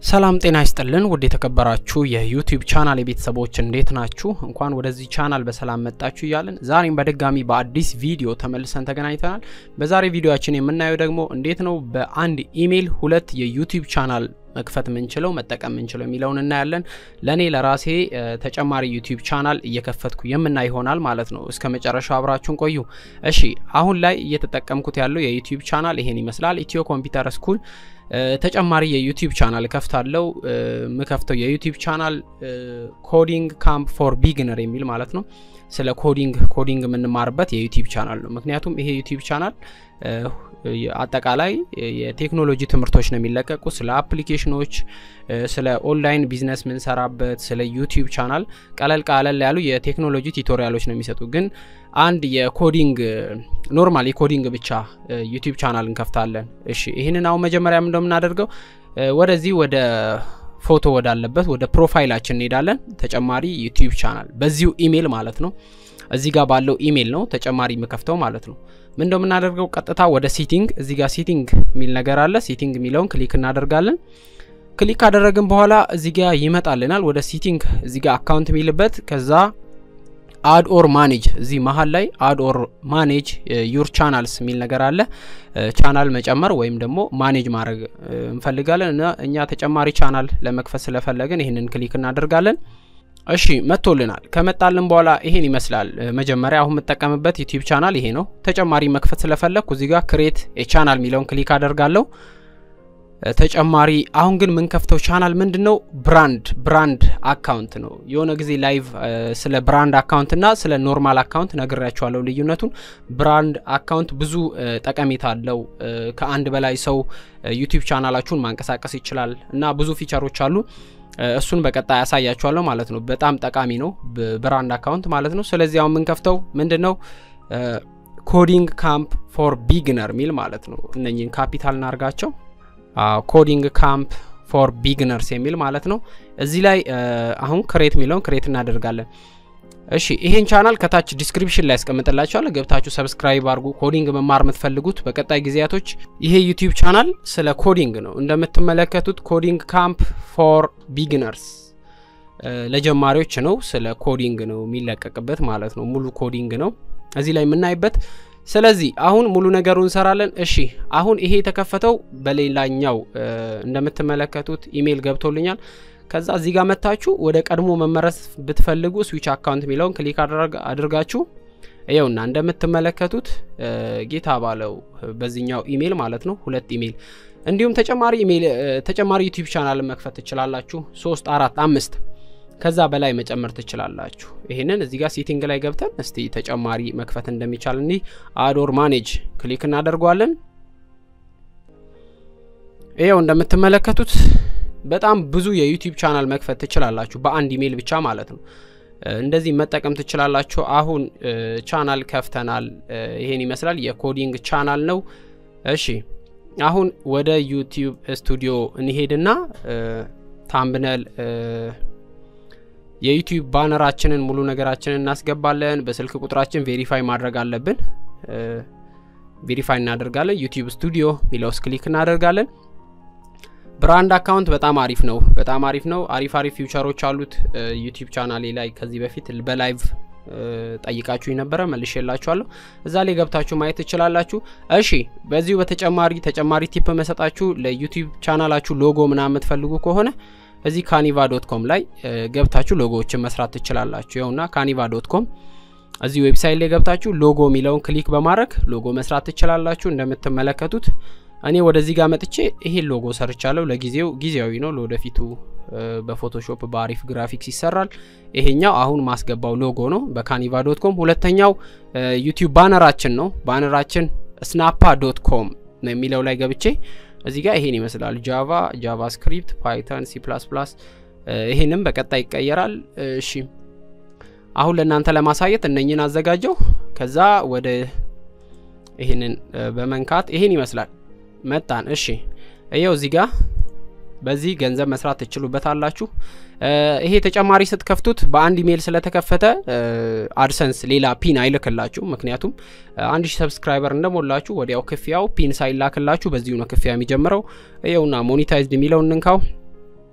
ሰላም ጤና ይስጥልን ውድ የተከበራችሁ የዩቲዩብ ቻናል የቤተሰቦች እንዴት ናችሁ? እንኳን ወደዚህ ቻናል በሰላም መጣችሁ እያለን ዛሬም በድጋሚ በአዲስ ቪዲዮ ተመልሰን ተገናኝተናል። በዛሬ ቪዲዮችን የምናየው ደግሞ እንዴት ነው በአንድ ኢሜይል ሁለት የዩቲዩብ ቻናል መክፈት ምንችለው መጠቀም ምንችለው የሚለውን እናያለን። ለእኔ ለራሴ ተጨማሪ ዩቲዩብ ቻናል እየከፈትኩ የምናይ ይሆናል ማለት ነው። እስከ መጨረሻው አብራችሁን ቆዩ። እሺ አሁን ላይ እየተጠቀምኩት ያለው የዩቲዩብ ቻናል ይሄን ይመስላል። ኢትዮ ኮምፒውተር ስኩል ተጨማሪ የዩቲዩብ ቻናል ከፍታለው። የምከፍተው የዩቲዩብ ቻናል ኮዲንግ ካምፕ ፎር ቢግነር የሚል ማለት ነው። ስለ ኮዲንግ ኮዲንግ የምንማርበት የዩቲዩብ ቻናል ነው። ምክንያቱም ይሄ ዩቲዩብ ቻናል አጠቃላይ የቴክኖሎጂ ትምህርቶች ነው የሚለቀቁ ስለ አፕሊኬሽኖች፣ ስለ ኦንላይን ቢዝነስ ምንሰራበት ስለ ዩቲዩብ ቻናል ቀለል ቀለል ያሉ የቴክኖሎጂ ቱቶሪያሎች ነው የሚሰጡ። ግን አንድ የኮዲንግ ኖርማል የኮዲንግ ብቻ ዩቲዩብ ቻናል እንከፍታለን። እሺ ይህንን አሁን መጀመሪያ እንደምናደርገው ወደዚህ ወደ ፎቶ ወዳለበት ወደ ፕሮፋይላችን እንሄዳለን። ተጨማሪ ዩቲዩብ ቻናል በዚሁ ኢሜይል ማለት ነው። እዚህ ጋር ባለው ኢሜይል ነው ተጨማሪ የምከፍተው ማለት ነው። ምን እንደምናደርገው ቀጥታ ወደ ሲቲንግ እዚህ ጋር ሲቲንግ የሚል ነገር አለ። ሲቲንግ የሚለውን ክሊክ እናደርጋለን። ክሊክ ካደረግን በኋላ እዚህ ጋር ይመጣልናል። ወደ ሲቲንግ እዚህ ጋር አካውንት የሚልበት ከዛ አድ ኦር ማኔጅ እዚህ መሀል ላይ አድ ኦር ማኔጅ ዩር ቻናልስ የሚል ነገር አለ። ቻናል መጨመር ወይም ደግሞ ማኔጅ ማድረግ እንፈልጋለን እና እኛ ተጨማሪ ቻናል ለመክፈት ስለፈለግን ይህንን ክሊክ እናደርጋለን። እሺ መጥቶልናል። ከመጣልን በኋላ ይሄን ይመስላል። መጀመሪያ አሁን የምጠቀምበት ዩቲዩብ ቻናል ይሄ ነው። ተጨማሪ መክፈት ስለፈለግኩ እዚህ ጋር ክሬት የቻናል የሚለውን ክሊክ አደርጋለሁ። ተጨማሪ አሁን ግን የምንከፍተው ቻናል ምንድን ነው? ብራንድ ብራንድ አካውንት ነው። የሆነ ጊዜ ላይቭ ስለ ብራንድ አካውንት እና ስለ ኖርማል አካውንት ነግሬያቸዋለሁ ልዩነቱን። ብራንድ አካውንት ብዙ ጠቀሜታ አለው። ከአንድ በላይ ሰው ዩቲዩብ ቻናላችሁን ማንቀሳቀስ ይችላል እና ብዙ ፊቸሮች አሉ። እሱን በቀጣይ ያሳያችኋለሁ ማለት ነው። በጣም ጠቃሚ ነው ብራንድ አካውንት ማለት ነው። ስለዚህ አሁን የምንከፍተው ምንድን ነው? ኮዲንግ ካምፕ ፎር ቢግነር ሚል ማለት ነው። እነኝን ካፒታል እናርጋቸው ኮዲንግ ካምፕ ፎር ቢግነርስ የሚል ማለት ነው። እዚህ ላይ አሁን ክሬት የሚለውን ክሬት እናደርጋለን። እሺ ይሄን ቻናል ከታች ዲስክሪፕሽን ላይ ያስቀምጥላችኋል። ገብታችሁ ሰብስክራይብ አድርጉ። ኮዲንግ መማር የምትፈልጉት በቀጣይ ጊዜያቶች ይሄ ዩቲዩብ ቻናል ስለ ኮዲንግ ነው። እንደምትመለከቱት ኮዲንግ ካምፕ ፎር ቢግነርስ ለጀማሪዎች ነው። ስለ ኮዲንግ ነው የሚለቀቅበት ማለት ነው። ሙሉ ኮዲንግ ነው እዚህ ላይ የምናይበት ስለዚህ አሁን ሙሉ ነገሩ እንሰራለን። እሺ አሁን ይሄ የተከፈተው በሌላኛው እንደምትመለከቱት ኢሜይል ገብቶልኛል። ከዛ እዚህ ጋር መታችሁ ወደ ቀድሞ መመረስ ብትፈልጉ ስዊች አካውንት የሚለውን ክሊክ አድርጋችሁ ይኸውና እንደምትመለከቱት ጌታ ባለው በዚህኛው ኢሜይል ማለት ነው ሁለት ኢሜይል እንዲሁም ተጨማሪ ኢሜይል ተጨማሪ ዩቲዩብ ቻናል መክፈት ትችላላችሁ። ሶስት አራት አምስት ከዛ በላይ መጨመር ትችላላችሁ። ይህንን እዚህ ጋር ሴቲንግ ላይ ገብተን እስቲ ተጨማሪ መክፈት እንደሚቻል እንዲህ አዶር ማኔጅ ክሊክ እናደርገዋለን። ይኸው እንደምትመለከቱት በጣም ብዙ የዩቲዩብ ቻናል መክፈት ትችላላችሁ በአንድ ኢሜይል ብቻ ማለት ነው። እንደዚህ መጠቀም ትችላላችሁ። አሁን ቻናል ከፍተናል። ይሄን ይመስላል የኮዲንግ ቻናል ነው። እሺ አሁን ወደ ዩቲዩብ ስቱዲዮ እንሄድና ታምብነል የዩቲዩብ ባነራችንን ሙሉ ነገራችንን እናስገባለን። በስልክ ቁጥራችን ቬሪፋይ ማድረግ አለብን። ቬሪፋይ እናደርጋለን። ዩቲዩብ ስቱዲዮ ሚለውስ ክሊክ እናደርጋለን። ብራንድ አካውንት በጣም አሪፍ ነው። በጣም አሪፍ ነው። አሪፍ አሪፍ ፊውቸሮች አሉት። ዩቲዩብ ቻናሌ ላይ ከዚህ በፊት በላይቭ ጠይቃችሁ ነበረ መልሼ የላችኋለሁ። እዛ ላይ ገብታችሁ ማየት ትችላላችሁ። እሺ በዚሁ በተጨማሪ ተጨማሪ ቲፕ መሰጣችሁ ለዩቲዩብ ቻናላችሁ ሎጎ ምናምን የምትፈልጉ ከሆነ እዚህ ካኒቫ ዶት ኮም ላይ ገብታችሁ ሎጎዎችን መስራት ትችላላችሁ። ይኸውና ካኒቫ ዶት ኮም እዚህ ዌብሳይት ላይ ገብታችሁ ሎጎ የሚለውን ክሊክ በማድረግ ሎጎ መስራት ትችላላችሁ። እንደምትመለከቱት እኔ ወደዚህ ጋር መጥቼ ይሄን ሎጎ ሰርቻለሁ። ለጊዜው ጊዜያዊ ነው፣ ለወደፊቱ በፎቶሾፕ በአሪፍ ግራፊክስ ይሰራል። ይሄኛው አሁን ማስገባው ሎጎ ነው በካኒቫ ዶት ኮም። ሁለተኛው ዩቲዩብ ባነራችን ነው። ባነራችን ስናፓ ዶት ኮም የሚለው ላይ ገብቼ እዚህ ጋር ይሄን ይመስላል። ጃቫ፣ ጃቫስክሪፕት፣ ፓይተን፣ ሲ ፕላስ ፕላስ ይሄንም በቀጣይ ይቀየራል። እሺ አሁን ለእናንተ ለማሳየት እነኝን አዘጋጀው። ከዛ ወደ ይሄንን በመንካት ይሄን ይመስላል መጣን። እሺ ይኸው እዚህ ጋር በዚህ ገንዘብ መስራት ትችሉበታላችሁ። ይሄ ተጨማሪ ስትከፍቱት በአንድ ኢሜይል ስለተከፈተ አድሰንስ ሌላ ፒን አይልክላችሁ። ምክንያቱም አንድ ሺህ ሰብስክራይበር እንደሞላችሁ ወዲያው ክፍያው ፒን ሳይላክላችሁ በዚሁ ነው ክፍያ የሚጀምረው። ይኸውና ሞኒታይዝድ የሚለው እንንካው።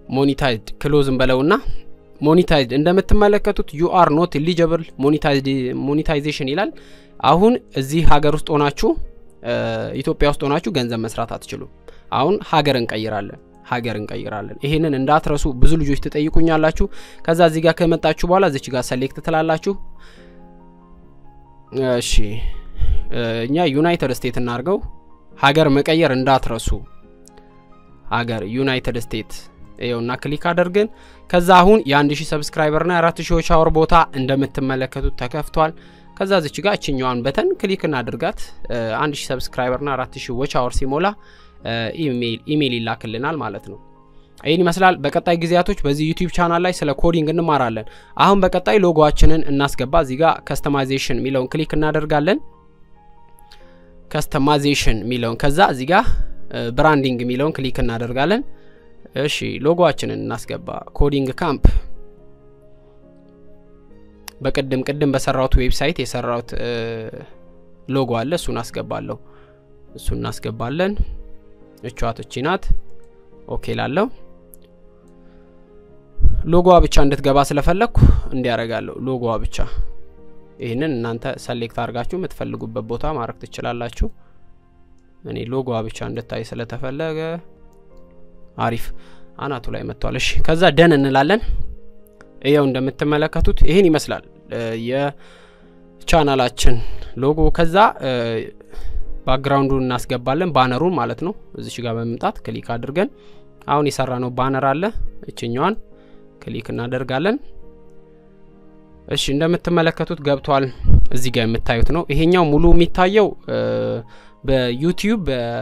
ሞኒታይዝድ ክሎዝን በለውና ሞኒታይዝድ እንደምትመለከቱት ዩ አር ኖት ኤሊጀብል ሞኒታይዜሽን ይላል። አሁን እዚህ ሀገር ውስጥ ሆናችሁ ኢትዮጵያ ውስጥ ሆናችሁ ገንዘብ መስራት አትችሉም። አሁን ሀገር እንቀይራለን ሀገር እንቀይራለን። ይሄንን እንዳትረሱ። ብዙ ልጆች ትጠይቁኛላችሁ። ከዛ እዚህ ጋር ከመጣችሁ በኋላ እዚች ጋር ሰሌክት ትላላችሁ። እሺ እኛ ዩናይትድ ስቴትስ እናርገው። ሀገር መቀየር እንዳትረሱ። ሀገር ዩናይትድ ስቴትስ ይኸውና ክሊክ አድርገን ከዛ አሁን የአንድ ሺህ ሰብስክራይበርና የአራት ሺዎች አወር ቦታ እንደምትመለከቱት ተከፍቷል። ከዛ ዝች ጋር እችኛዋን በተን ክሊክ እናድርጋት። አንድ ሺህ ሰብስክራይበርና አራት ሺህ ዎች አወር ሲሞላ ኢሜይል ይላክልናል ማለት ነው። ይህን ይመስላል። በቀጣይ ጊዜያቶች በዚህ ዩቲዩብ ቻናል ላይ ስለ ኮዲንግ እንማራለን። አሁን በቀጣይ ሎጎችንን እናስገባ። እዚህ ጋር ከስተማይዜሽን የሚለውን ክሊክ እናደርጋለን። ከስተማይዜሽን የሚለውን ከዛ እዚህ ጋር ብራንዲንግ የሚለውን ክሊክ እናደርጋለን። እሺ ሎጎችንን እናስገባ። ኮዲንግ ካምፕ በቅድም ቅድም በሰራሁት ዌብሳይት የሰራሁት ሎጎ አለ። እሱን አስገባለሁ። እሱን እናስገባለን። እቿት እቺ ናት። ኦኬ ላለው ሎጎዋ ብቻ እንድትገባ ስለፈለግኩ እንዲያረጋለሁ። ሎጎዋ ብቻ ይህንን እናንተ ሰሌክት አድርጋችሁ የምትፈልጉበት ቦታ ማድረግ ትችላላችሁ። እኔ ሎጎዋ ብቻ እንድታይ ስለተፈለገ አሪፍ አናቱ ላይ መጥቷል። እሺ ከዛ ደን እንላለን። ይኸው እንደምትመለከቱት ይህን ይመስላል የቻናላችን ሎጎ። ከዛ ባክግራውንዱን እናስገባለን፣ ባነሩን ማለት ነው። እዚች ጋር በመምጣት ክሊክ አድርገን አሁን የሰራ ነው ባነር አለ። እችኛዋን ክሊክ እናደርጋለን። እሺ እንደምትመለከቱት ገብቷል። እዚህ ጋር የምታዩት ነው። ይሄኛው ሙሉ የሚታየው በዩቲዩብ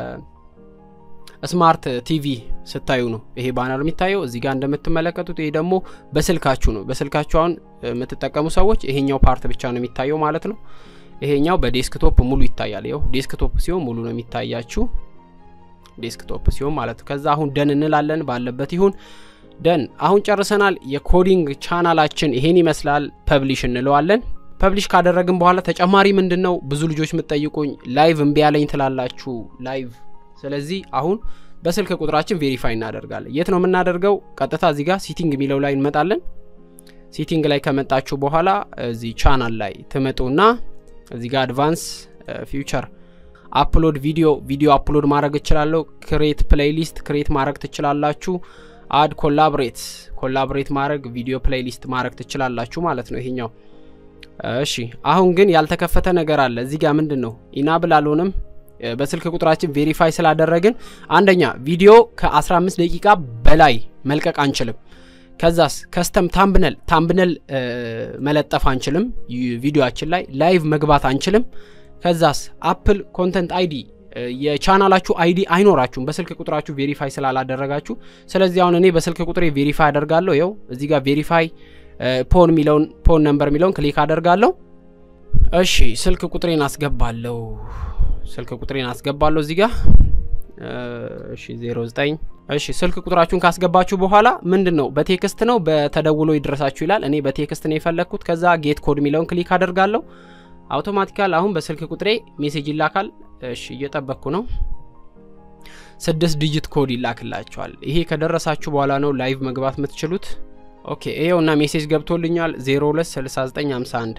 በስማርት ቲቪ ስታዩ ነው ይሄ ባነር የሚታየው። እዚህ ጋር እንደምትመለከቱት ይሄ ደግሞ በስልካችሁ ነው። በስልካችሁ አሁን የምትጠቀሙ ሰዎች ይሄኛው ፓርት ብቻ ነው የሚታየው ማለት ነው። ይሄኛው በዴስክቶፕ ሙሉ ይታያል። ይኸው ዴስክቶፕ ሲሆን ሙሉ ነው የሚታያችሁ ዴስክቶፕ ሲሆን ማለት ነው። ከዛ አሁን ደን እንላለን። ባለበት ይሁን ደን። አሁን ጨርሰናል። የኮዲንግ ቻናላችን ይሄን ይመስላል። ፐብሊሽ እንለዋለን። ፐብሊሽ ካደረግን በኋላ ተጨማሪ ምንድን ነው ብዙ ልጆች የምትጠይቁኝ ላይቭ እምቢ ያለኝ ትላላችሁ ላይቭ። ስለዚህ አሁን በስልክ ቁጥራችን ቬሪፋይ እናደርጋለን። የት ነው የምናደርገው? ቀጥታ እዚህ ጋር ሲቲንግ የሚለው ላይ እንመጣለን። ሲቲንግ ላይ ከመጣችሁ በኋላ እዚህ ቻናል ላይ ትመጡና እዚህ ጋር አድቫንስ ፊውቸር አፕሎድ ቪዲዮ ቪዲዮ አፕሎድ ማድረግ እችላለሁ። ክሬት ፕሌይሊስት ክሬት ማድረግ ትችላላችሁ። አድ ኮላብሬት ኮላብሬት ማድረግ ቪዲዮ ፕሌይሊስት ማድረግ ትችላላችሁ ማለት ነው ይሄኛው። እሺ አሁን ግን ያልተከፈተ ነገር አለ እዚህ ጋር ምንድን ነው ኢናብል አልሆንም። በስልክ ቁጥራችን ቬሪፋይ ስላደረግን አንደኛ ቪዲዮ ከ15 ደቂቃ በላይ መልቀቅ አንችልም። ከዛስ ከስተም ታምብነል ታምብነል መለጠፍ አንችልም። ቪዲዮችን ላይ ላይቭ መግባት አንችልም። ከዛስ አፕል ኮንተንት አይዲ የቻናላችሁ አይዲ አይኖራችሁም በስልክ ቁጥራችሁ ቬሪፋይ ስላላደረጋችሁ። ስለዚህ አሁን እኔ በስልክ ቁጥሬ ቬሪፋይ አደርጋለሁ። ይኸው እዚህ ጋር ቬሪፋይ ፖን የሚለውን ፖን ነምበር የሚለውን ክሊክ አደርጋለሁ። እሺ ስልክ ቁጥሬን አስገባለሁ። ስልክ ቁጥሬን አስገባለሁ እዚህ ጋር እሺ 09 እሺ ስልክ ቁጥራችሁን ካስገባችሁ በኋላ ምንድን ነው በቴክስት ነው በተደውሎ ይድረሳችሁ ይላል። እኔ በቴክስት ነው የፈለግኩት። ከዛ ጌት ኮድ የሚለውን ክሊክ አደርጋለሁ። አውቶማቲካል አሁን በስልክ ቁጥሬ ሜሴጅ ይላካል። እሺ እየጠበቅኩ ነው። ስድስት ዲጂት ኮድ ይላክላችኋል። ይሄ ከደረሳችሁ በኋላ ነው ላይቭ መግባት የምትችሉት። ኦኬ ይኸውና ሜሴጅ ገብቶልኛል 026951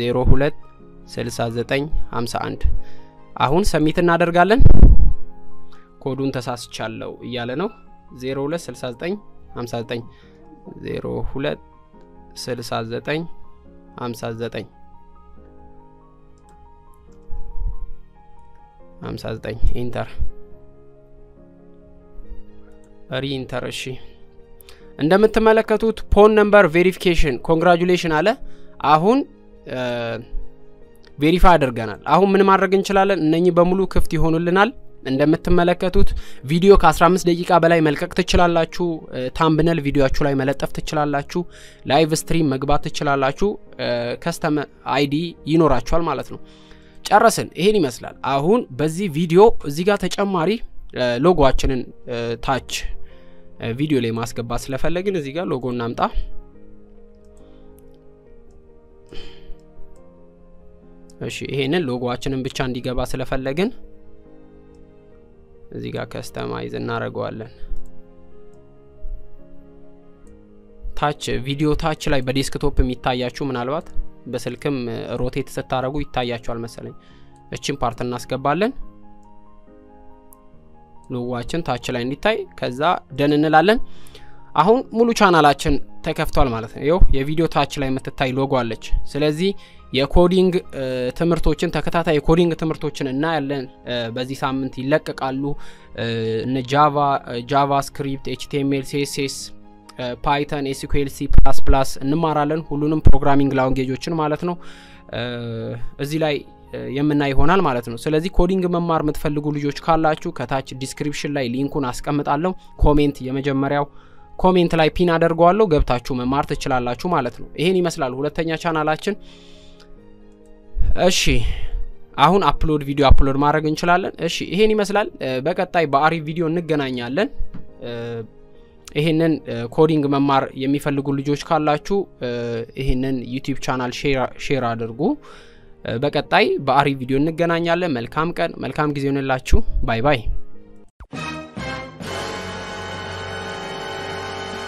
026951 አሁን ሰሚት እናደርጋለን። ኮዱን ተሳስቻለሁ እያለ ነው 026959 026959 59 ኢንተር ሪኢንተር። እሺ እንደምትመለከቱት ፖን ነምበር ቬሪፊኬሽን ኮንግራጁሌሽን አለ። አሁን ቬሪፋይ አድርገናል። አሁን ምን ማድረግ እንችላለን? እነኚህ በሙሉ ክፍት ይሆኑልናል። እንደምትመለከቱት ቪዲዮ ከ15 ደቂቃ በላይ መልቀቅ ትችላላችሁ። ታምብነል ቪዲዮችሁ ላይ መለጠፍ ትችላላችሁ። ላይቭ ስትሪም መግባት ትችላላችሁ። ከስተም አይዲ ይኖራችኋል ማለት ነው። ጨረስን። ይሄን ይመስላል። አሁን በዚህ ቪዲዮ እዚህ ጋር ተጨማሪ ሎጎችንን ታች ቪዲዮ ላይ ማስገባት ስለፈለግን እዚህ ጋር ሎጎ እናምጣ። እሺ ይሄንን ሎጎችንን ብቻ እንዲገባ ስለፈለግን እዚህ ጋር ከስተማይዝ እናደርገዋለን። ታች ቪዲዮ ታች ላይ በዴስክቶፕ የሚታያችሁ ምናልባት በስልክም ሮቴት ስታደረጉ ይታያችኋል መሰለኝ። እችን ፓርት እናስገባለን ሎጓችን ታች ላይ እንዲታይ ከዛ ደን እንላለን። አሁን ሙሉ ቻናላችን ተከፍቷል ማለት ነው። ይኸው የቪዲዮ ታች ላይ የምትታይ ሎጎ አለች። ስለዚህ የኮዲንግ ትምህርቶችን ተከታታይ የኮዲንግ ትምህርቶችን እናያለን። በዚህ ሳምንት ይለቀቃሉ። እነ ጃቫ፣ ጃቫስክሪፕት፣ ኤችቲኤምኤል፣ ሲኤስኤስ፣ ፓይተን፣ ኤስኩኤል፣ ሲ ፕላስ ፕላስ እንማራለን። ሁሉንም ፕሮግራሚንግ ላንጌጆችን ማለት ነው እዚህ ላይ የምናይ ይሆናል ማለት ነው። ስለዚህ ኮዲንግ መማር የምትፈልጉ ልጆች ካላችሁ ከታች ዲስክሪፕሽን ላይ ሊንኩን አስቀምጣለሁ። ኮሜንት የመጀመሪያው ኮሜንት ላይ ፒን አደርገዋለሁ። ገብታችሁ መማር ትችላላችሁ ማለት ነው። ይሄን ይመስላል ሁለተኛ ቻናላችን። እሺ አሁን አፕሎድ ቪዲዮ አፕሎድ ማድረግ እንችላለን። እሺ ይሄን ይመስላል። በቀጣይ በአሪፍ ቪዲዮ እንገናኛለን። ይሄንን ኮዲንግ መማር የሚፈልጉ ልጆች ካላችሁ ይሄንን ዩቲዩብ ቻናል ሼር አድርጉ። በቀጣይ በአሪፍ ቪዲዮ እንገናኛለን። መልካም ቀን፣ መልካም ጊዜ ሆንላችሁ። ባይ ባይ።